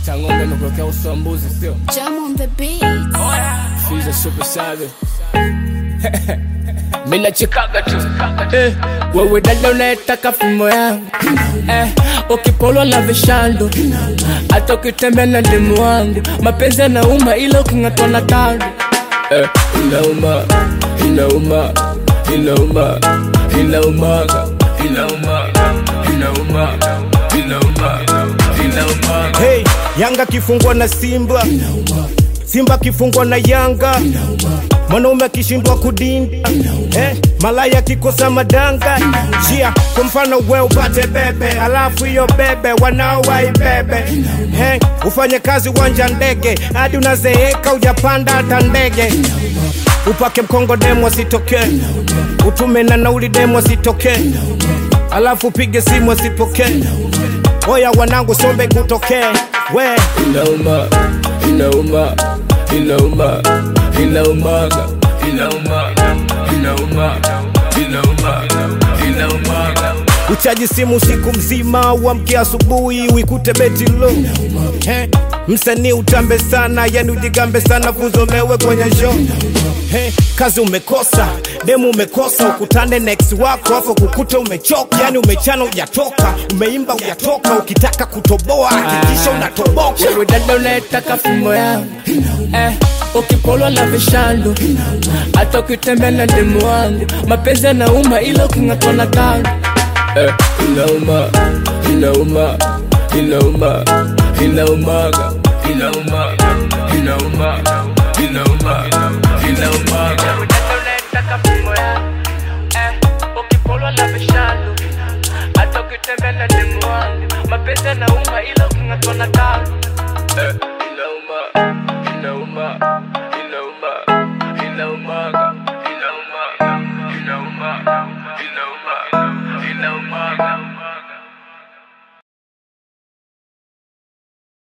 cha ng'ombe imekuwekea uso wa mbuzi sio Jam on the beat. Fiza super savage Mimi nachikaga tu eh, wewe dada unayetaka fimbo yangu eh, ukipolwa na vishando hata ukitembea na demu wangu mapenzi yanauma ila uking'atwa na kando eh, inauma inauma inauma inaumaga inauma inauma inauma inauma Hey, Yanga kifungwa na Simba, Simba kifungwa na Yanga, mwanaume akishindwa kudinda eh, malaya kikosa madanga jia. Kwa mfano we upate bebe, alafu hiyo bebe wanao waibebe hey, ufanye kazi uwanja ndege hadi unazeeka ujapanda hata ndege upake mkongo demo asitokee, utume na nauli demo asitokee, alafu upige simu asipokee. Oya wanangu, sombe kutokee we inauma inauma inauma inaumaga inauma inauma inauma inaumaga uchaji simu siku mzima, uamke asubuhi uikute beti lo He, msanii utambe sana, yani ujigambe sana, kuzomewe kwenye show He, kazi umekosa, demu umekosa, ukutane na ex wako afu kukute umechoka, yani umechana ujatoka, umeimba ujatoka, ukitaka kutoboa hakikisha unatoboka. wewe dada unayetaka fimbo yangu eh, ukipolwa na vishando hata ukitembea na demu wangu mapenzi yanauma ila uking'atwa na kando eh, inauma inauma inauma inaumaga inauma inauma inauma inaumaga ukipolwa na vishando hata ukitembea na demu wangu mapenzi yanauma ila uking'atwa na kando eh.